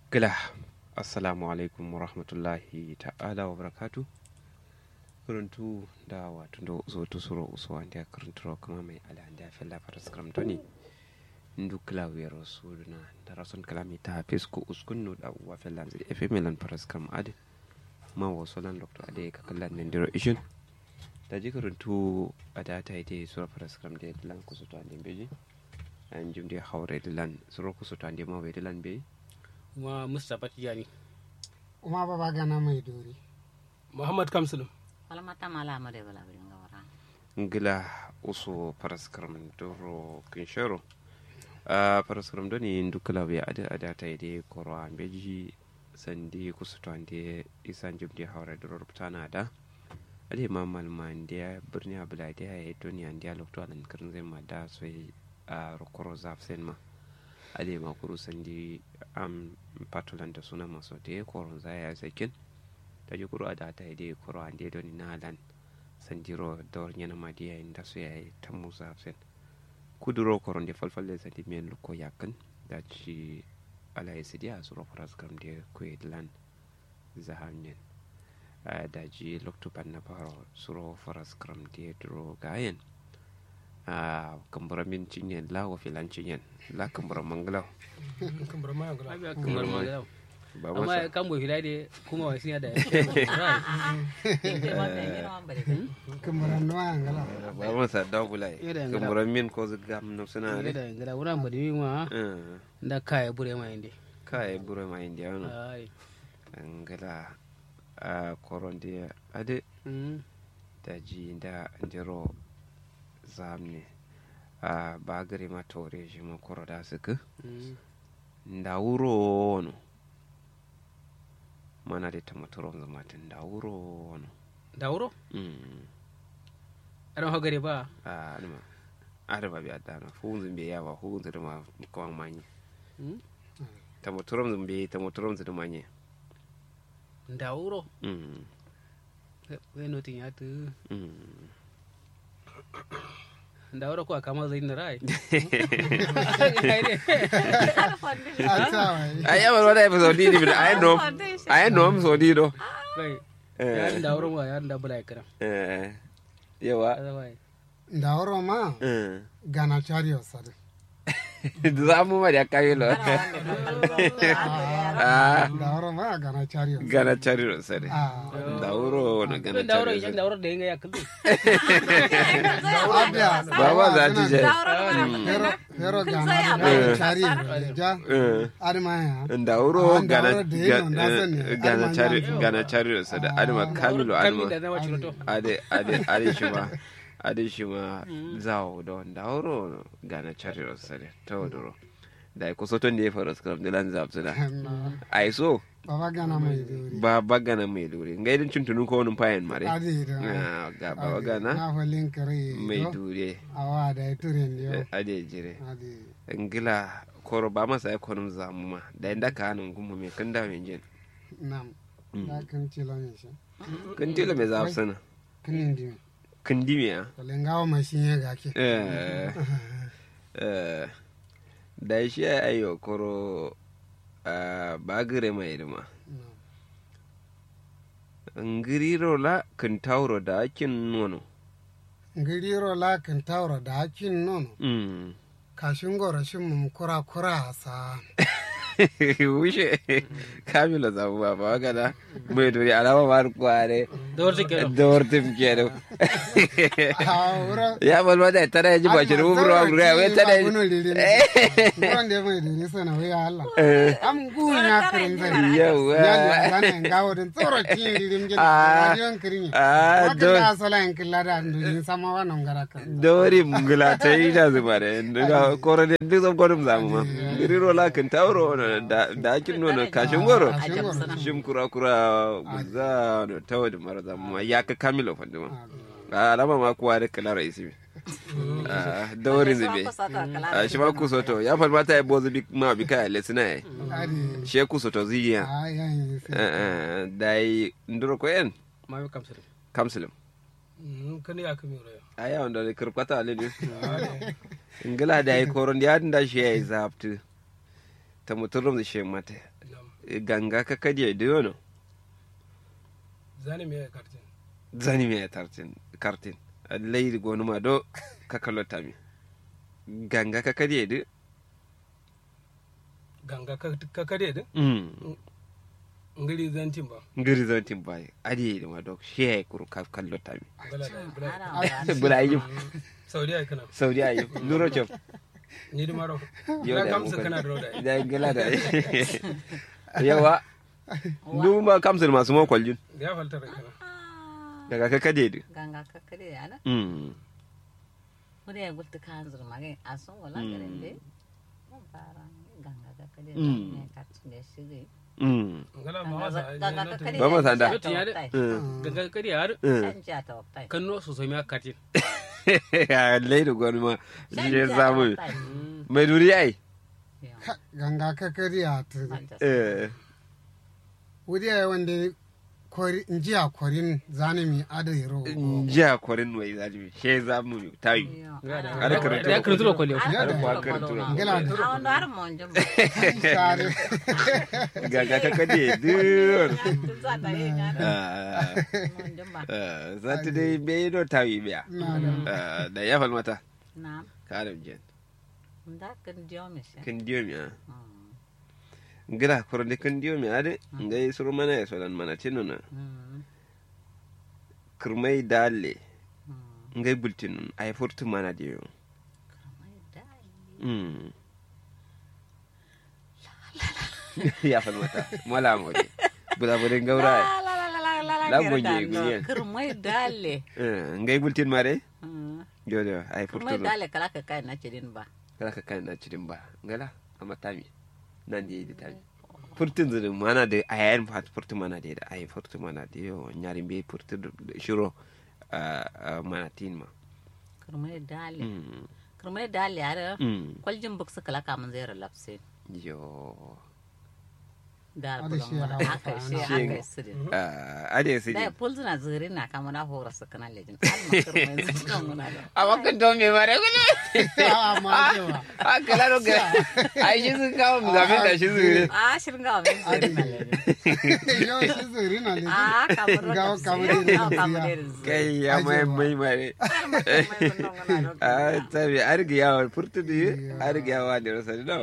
gila assalamu alaikum wa rahmatullahi ta'ala wa barakatu kuruntu da wato da uso to suro uso wanda kuruntu kuma mai ala da fella faras kramtoni ndu klawier suduna da rason kalami ta fisko uskunno da uwa fella zai efe melan faras kram ade ma wasu lan doctor ade ka kallan nan diro ishin da ji kuruntu a da ta ide sura faras kram da lan kusa to ande beji an jim da haure da lan sura kusa to ande ma bai da lan beji kuma mustapha tijani uma baba gana mai dori muhammad kamsulum Falamata mala mare bala bari nga wara. ngila uso paraskaram doro kinshero a paraskaram doni ndukala be ada ada ta ide koro ambeji sandi kusuto ande isan jumdi hawra doro ruptana da ade mamal mandia birni abulade ya doni ande lokto alan kirin zai ma da sai a rokoro zafsen ma ade ma kuru sandi am patulan da suna maso de koron zaya sakin ta ji kuro da ta ide kuro ande doni na lan sandiro dawar nyana madiya inda su yayi ta musa sen kuduro koron de falfalle sandi men luko yakan da ci ala yasidi a suro faras kam de ko lan zahanyen da ji lokto na faro suro faras kam de duro gayen a kambura min cinyen la wa filan cinyen la kambura manglaw kamar ma kamar ma gida ba amma masa kan bo hilai de kuma wasu ya da Inde ma be ngiro ma bari. kumburan nuwa angala ba masa dawulai Ira ngala. kambura min ko zgam no suna ne ne da ngada wuran ba da ma Eh, da kaya bure ma inde kai buro ma indiano ai angala a koronde ade mm daji da ndiro zamne a bagare ma tore shi ma koro da suka mm nda wuro no mana de tamatoro zamatin nda wuro no da wuro mm aran hagare ba a adama adama bi adana funzun be yawa funzun da ma kawan manye mm tamatoro zumbe tamatoro zumbe manye da wuro mm we no tin ya tu mm da wuro ko kama zai na rai asawa ay yamal wada episode di bi ay nom ay nom so di do kai eh yarin da wuro ma yarin da bula kira eh yawa kaza wai ndawro ma eh gana chariyo sare zamu ma da kayilo ah ndawro ma gana chariyo gana chariro sare ah da wuro na gana da wuro chariro yan da wuro da yanga ya kullu abia baba za ti je hero hero gana gana chariyo ja eh adma ya da wuro Ah, da gana wuro da yino, na sani. gana Adama chariro nyanzo. gana chariro sare adama kamilu kami da adama zama ciroto ade ade ade shi ma ade shi ma zawo do da wuro gana chariro sare tawduro da ko soton da ya faru skram da lan zabsuna ai so baba gana mai dori ba bagana mai dure ngai din tuntunu ko wani fayan mare adi da Ah, ga baba gana na falin kare mai dure awa da turin yo ade jire adi ngila koro ba masa ya konum zamu ma da inda ka hanin gumu mai kan da mai jin nam da kan cilo ne shi kan tilo mai zafi sana kinin dimi kan dimi ya lengawo mashin ya gake Eh, eh, da shi ya ayo koro ah, ba gire mai dima ngiriro la kan tauro da akin nono ngiriro la kan tawra da hakin nono Mm. kashin gora shin mum kura kura sa wuce kamila zamu ba ba gada mai duri alama ma kware da wuro take da wartin kenan a wura ya balma da tara ya ji ba shi ruburu wa gura wai tara ya ji Buron da mai duri sana wai Allah am gun ya kirin zai yawa ya zana ngawo din tsoro kin dirim jin Ah. rajon kirin Ah, ya do- da sala en killa da ndin sama wannan gara kan dori mungula ta yi da zuba da da koro da duk zan gwanin zamu ma giriro la kan tauro da da akin nono kashin goro kashin goro shim kura kura guza da tawo da mara zamu ma ya ka kamilo fanduma alama ma kuwa da kalara isi dori zube a shi ma kusoto ya falma ta yabo zubi ma bi kaya lesina ya adi she kusoto ziya a yan sai da yi nduro ko en ma bi kamsir kamsilim kan ya kami ro a yawan da kirkwata ale ne ngila da yi koron ya da shi ya yi zaftu ta muturum da shi mata nam ganga ka kadiya da yono zani me kartin zani me tartin kartin leydi gonuma do ka kallotami ganga ka kadiya da ganga ka ka kade din mm ngiri zantin ba ngiri zantin bayi adi ma do shi kuru ka kallotami bala da bala Ana bula ayyub saudi ai kana saudi ayyub nuro chop ni di maro Yo na da kamsa mu kana da roda da gala da yawa duma kamsul masu mo kwaljun ya falta da kana daga ka kadiya da ganga kakkade ana mm muri ya gulta kan zur mage asun wala garin de mun fara ganga kakkade Mm. ne katun da shiri mm ngala ma wasa ai ganga na kakkade Ba ma sanda. ta waktai. mm ganga kadi har mm canja ta waktai kanno so so mi kartin ya leydi gonuma je Canja ta samu waktai. mai duri ai Yo, ganga ka kariya ta canja su. eh wuri ya wanda kori njiya korin zanimi ada yaro jiya kwarin wai zalimi she zamu tayi Yo, Ya da- ana- Ada karatu. ya karatu da kwale ana Ya da- karatu karatu. da Ngela da- A wanda har mon jin ba. tare gaga ka kade dur Za ta yi gana. ah Mon jin ba. zata dai bai do tayi biya na da Ah, da ya falmata Na, ka da jen da kan jiyo mi shi. kan diyo mi ah Mm, gira korode kan diyo mi ade ngai suru mana ya sodan mana tinuna mm, kurmai dalle mm. ngai bultinun ay furtu mana diyo Kamar dai. mm ya falmata mala mode buda bude gaura La, la, la, la, la, la, la, La gira gonye, dando. gonye. Kirmai dale. eh ngai bultin mare Mm. jodo ay furtu Kirmai dale kala ka kai na cirin ba. kala ka kan na cirin ba ngala amma tami nan da yi tami furtun zuri mana da ayayin fat furtu mana da ay furtu mana da yo nyari be furtu shiro ah, mana tin ma Kirmai dale. mm Kirmai dale yare. mm Kwaljin buk su kala kamun zai relapse. yo Da Ada shi bulon ya wani hau aka fa shi ana. aka yi sirin. ah ade sai Da pulzu na zuri na kama na hora su kana lejin. Alma kirmai zuri kan muna da. amma kan to me mare gune a ma cewa ah kala ro ga ai shi sun kawo mu zamin da shi zuri Ah, shirin ga wani zuri na lejin. yau shi zuri na ne Ah, kamar Ga wanda kamar su irin yi. Ah, su kamar ya. irin su. kai ya mai mai mare ah tabi arga yawa furtu di arga yawa da rasa no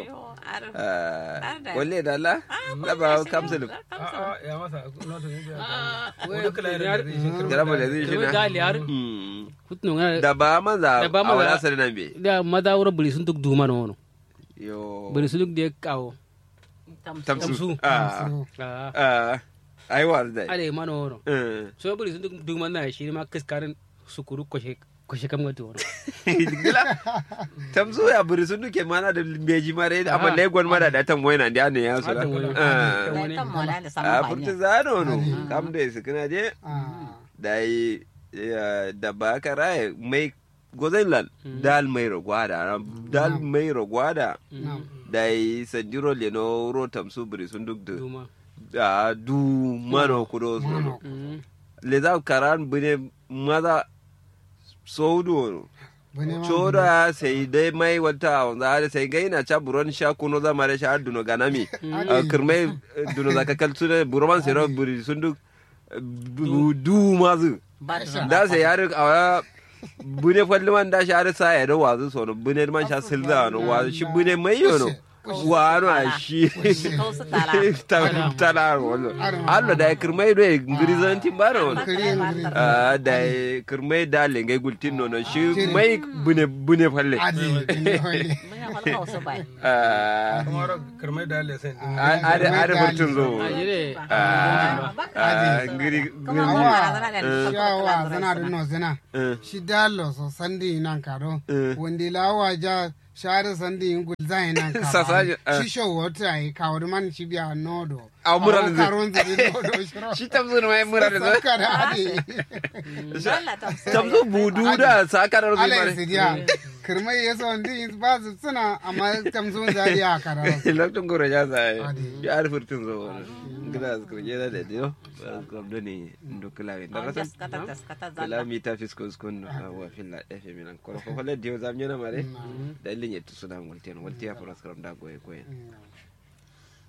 ah walle da Allah da ba kamsul a a ya masa noto ne biya wai wani kala da zai shi kirma jaraba da zai shi kirma na gali har Mm. kutno ngana da ba maza Da ba a maza- wani asali nan be da mada wura buri sun duk duma na wono yo buri sun duk da kawo tamsu Tamsu. ah so ah ah ai wa da ale mana wono eh so buri sun duk duk na shi ma kaskarin sukuru kwashe kwashe kam gati wono gila tamsu ya buri sun duke mana da beji mare amma legon mara da tan moyna da ne ya so Hada wani- ah hada wani- a furta zano no kam da su kana je a da yi ya, da ba ka raye mai gozan lan dal mai rogwada dal mai rogwada na da yi sanjiro leno ro tamsu buri sun duk da duma da du mano kudo so Mano. Mm. le za karan bune maza saudu bane ma choda sai dai mai wata wanda da sai gai na cha buron sha kuno za mare sha duno ganami Ah, kirmai eh, duno za ka kaltu ne buroman sai ro buri sun duk eh, bu- du mazu da sai yare a bune falliman da sha sa ya da wazu so no bune man sha silza no wazu shi bune mai yo no wa no a shi Kausu tala. Ta- tala wallo allo da kirmai do e ngrizanti baro no kare ngiri Ah, da kirmai da lengai gultin nono shi mai bune bune falle adi ne hoye Mun yi kausu bai. Ah, kuma kirma da ale sai din a- are are furtun zo a jire Ah, ah, ngiri Kuma ngiri mun Awa. barazana da ni shawa zana da no zana Eh, shi dalo so sandi nan karo Eh. wanda lawa ja share sandi in gul zai nan karo Sasaje, eh. shi show wata ai kawo man shi biya nodo A murar zai. karon zai nodo shiro shi tamzo ne mai mura da zo saka da adi Allah ta so. tamzo budu da sakarar ala zuwa su dia kirmai yaso ndi ba su suna amma tamsun zai ya kararo lokacin gora ya sa Adi. ya are furtun zo gida su kurje da da dio kam do ne ndokla we Oh, darasa taskata taskata kala zalla. mi ta fisko skon wa filla efe minan ko ko holle dio zam nyana mare da ilin yetu sudan waltian waltia for askram da goye goye